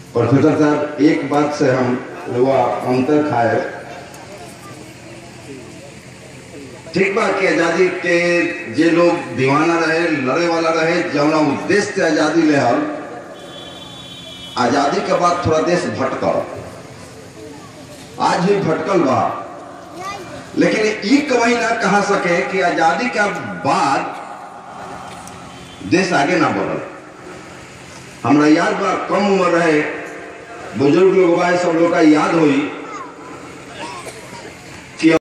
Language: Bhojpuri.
प्रोफेसर साहब एक बात से हम रुआ अंतर खाए ठीक बा कि आजादी के जे लोग दीवाना रहे लड़े वाला रहे जौना उद्देश्य से आजादी ले हल आजादी के बाद थोड़ा देश भटकल आज भी भटकल बा लेकिन ई कभी ना कहा सके कि आजादी के बाद देश आगे ना बढ़ल हमरा याद बा कम उम्र रहे बुजुर्ग लोग बा सब लोग का याद होई